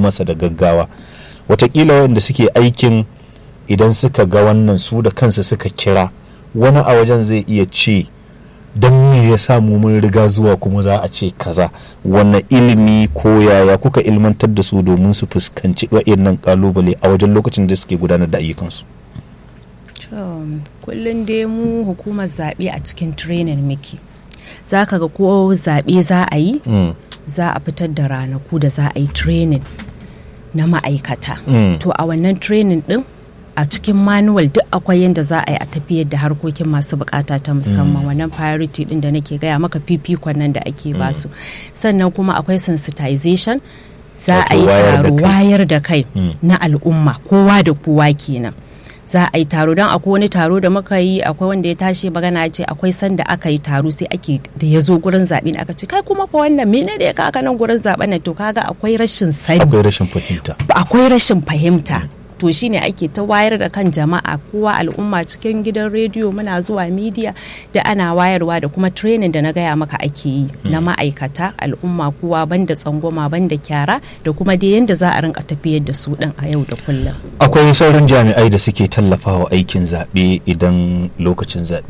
masa da gaggawa watakila wanda suke aikin idan suka ga wannan su da kansu suka kira wani a wajen zai iya ce don me ya samu mun riga zuwa kuma za a ce kaza wannan ilimi ko yaya kuka ilmantar da su domin su fuskanci wa'annan kalubale a wajen lokacin da suke gudanar da ayyukansu kullum dai mu hukumar zaɓe a cikin training muke za ka ga ko zaɓe za a yi za a fitar da ranaku da za a yi training na ma'aikata to a wannan training din a cikin manual duk akwai yadda za a yi a tafiyar da harkokin masu bukata ta musamman wannan priority din da nake gaya maka fifikon nan da ake basu sannan kuma akwai sensitization za a yi taro wayar da kai na al'umma kowa da kowa kenan za a yi taro don akwai wani taro da muka yi akwai wanda ya tashi magana ce akwai sanda aka yi taro sai ake da ya zo gurin zaɓe aka ce kai kuma fa wannan mene da ya kaka nan gurin zaɓen nan to kaga akwai rashin sani akwai rashin fahimta akwai rashin fahimta to shine ake ta wayar da kan jama'a kowa al'umma cikin gidan rediyo muna zuwa midiya da ana wayarwa da kuma training da na gaya maka ake yi na ma'aikata al'umma kowa banda tsangwama banda kyara da kuma dai yadda za a rinka tafiyar da su din a yau da kullum akwai sauran jami'ai da suke tallafawa aikin zaɓe idan lokacin zaɓe